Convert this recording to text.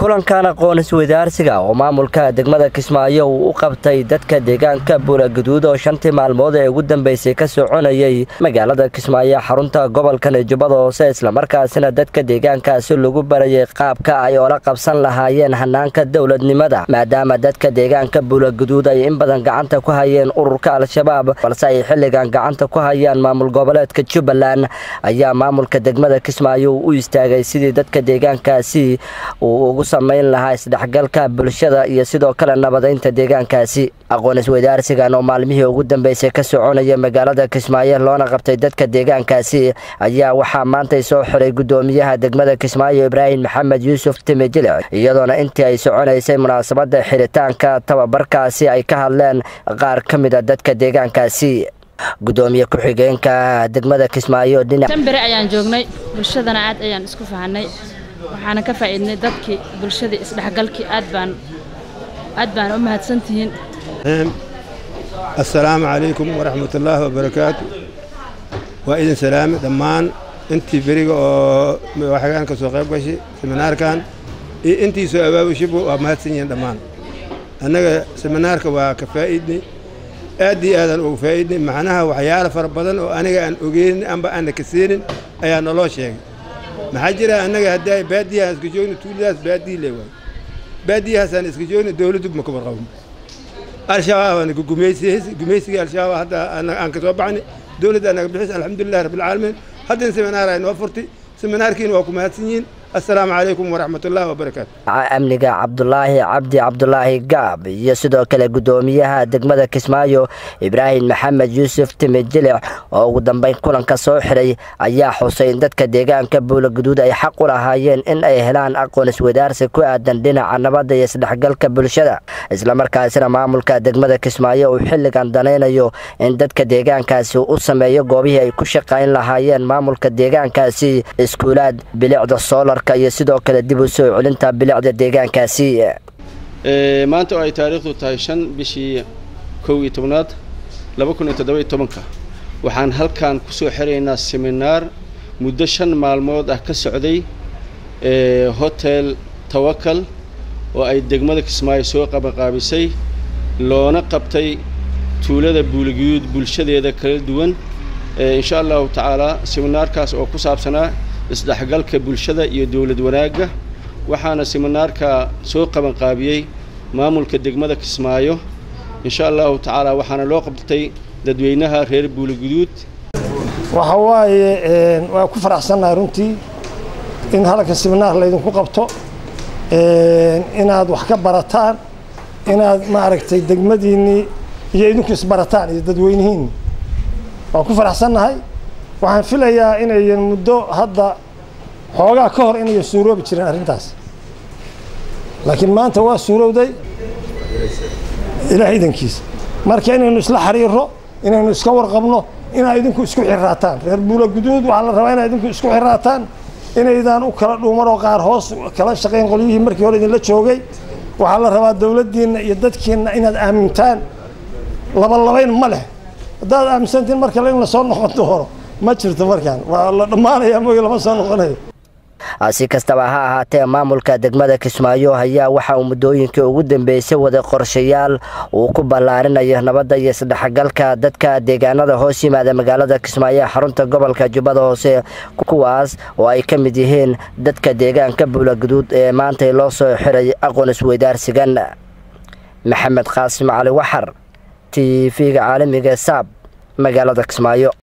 kulankan aqoon isweydaarsiga oo maamulka degmada kismaayo uu u qabtay dadka deegaanka buulaguduud oo shantii maalmood ee ugu dambeysay ka soconayay magaalada kismaayo xarunta gobolkan jubbada hoose islamarkaasina dadka deegaankaasi lagu barayay qaabka ay oola qabsan lahaayeen hanaanka dowladnimada maadaama dadka deegaanka buulaguduud ay in badan gacanta ku hayeen ururka al-shabaab balse ay xilligan gacanta ku hayaan maamul goboleedka jubbaland ayaa maamulka degmada kismaayo uu u istaagay sidii dadka deegaankaasi uu ugu samayn lahaa isdhexgalka bulshada iyo sidoo kale nabadaynta deegaankaasi aqoon isweydaarsigan oo maalmihii ugu dambeysay ka soconaya magaalada kismaayo loona qabtay dadka deegaankaasi ayaa waxaa maantay soo xiray gudoomiyaha degmada kismaayo ibraahim maxamed yuusuf timi jilic iyadoona intii ay soconaysay munaasabada xiritaanka tababarkaasi ay ka hadleen qaar ka mid a dadka deegaankaasi gudoomiye ku-xigeenka degmada kismaayo dhinac tan bere ayaan joognay bulshadana aad ayaan isku fahanay waxaana ka faa'iidnay dadkii bulshadii isdhexgalkii aad baan aad baan u mahadsantihiin assalaamu calaykum waraxmatullaahi wabarakaatu waa idin salaame dhammaan intii beriga oo waxagaan ka soo qayb gashay seminaarkan iyo intii soo abaabushibu waa mahadsan yihiin dhammaan annaga seminaarka waa ka faa'iidnay aad iyo aadaan ugu faa'iidnay macnaha waxyaalo fara badan oo aniga aan ogeynin amba aanna ka seenin ayaa naloo sheegay maxaa jira annaga haddaa baadiyahaan iska joogno tuuladaas baadiyi le waay baadiyahaasaan iska joogno dawladdu ma ka warqabno al-shabaabaan gumaysigii al-shabaab hadda aan ka soo baxnay dawladda anaga bixis alxamdulilah rabbilcaalamiin haddana seminaar ay noo furtay seminaarkiina waa ku mahadsan yihiin assalaamu calaykum waraxmatullaahi wabarakaatu amniga cabdulaahi cabdi cabdulaahi gaab iyo sidoo kale gudoomiyaha degmada kismaayo ibraahim maxamed yuusuf timi jilic oo ugu dambeyn kulanka soo xiray ayaa xusay in dadka deegaanka buulaguduud ay xaq u lahaayeen in ay helaan aqoon iswadaarsi ku aadan dhinaca nabadda iyo isdhexgalka bulshada islamarkaasina maamulka degmada kismaayo uu xilligan danaynayo in dadka deegaankaasi u sameeyo goobihii ay ku shaqayn lahaayeen maamulka deegaankaasi iskuulaad bilicda soolar iyo sidoo kale dib u soo celinta bilicda deegaankaasi maanta oo ay taariikhdu tahay shan bishii kow iyo tobnaad laba kun iyo toddoba iyo tobanka waxaan halkan ku soo xiraynaa seminaar muddo shan maalmood ah ka socday hotel tawakal oo ay degmada kismaayo soo qabanqaabisay loona qabtay tuulada buuligiyuud bulshadeeda kala duwan insha allahu tacaalaa seminaarkaas oo ku saabsanaa isdhexgalka bulshada iyo dowlad wanaagga waxaana seminaarka soo qabanqaabiyey maamulka degmada kismaayo insha allahu tacaala waxaana loo qabtay dadweynaha reer buuliguduud waxa waaye waa ku faraxsannahay runtii in halka seminaar laydinku qabto inaad wax ka barataan inaad maaragtay degmadiinnii iyo idinku isbarataan iyo dadweynihiinni waa ku faraxsannahay waxaan filayaa inayan muddo hadda xoogaa ka hor inayan suuroobi jirin arrintaas laakiin maanta waa suurowday ilaah idankiisa marka inaynu isla xiriirro inaynu iska warqabno inaad idinku isku xirraataan reer buula guduud waxaa la rabaa inaad idinku isku xirraataan inaydaan u kala dhuumanoo qaar hoos kala shaqayn qolyihii markii hore idinla joogay waxaa la rabaa dowladdiinna iyo dadkiinna inaad aamintaan labalabayn ma leh haddaad aaminsantiin mar kale in la soo noqon doono ma jirto markaan waa la dhammaanaya mooy lama soo noqonayo si kastaba ha ahaatee maamulka degmada kismaayo ayaa waxa uu muddooyinkii ugu dambeysay waday qorshayaal uu ku ballaarinayo nabadda iyo isdhexgalka dadka deegaanada hoos yimaada magaalada kismaayo ee xarunta gobolka jubbada hoose kuwaas oo ay ka mid yihiin dadka deegaanka buulaguduud ee maantay loo soo xiray aqoon isweydaarsigan maxamed qaasim cali waxar t v-ga caalamiga saab magaalada kismaayo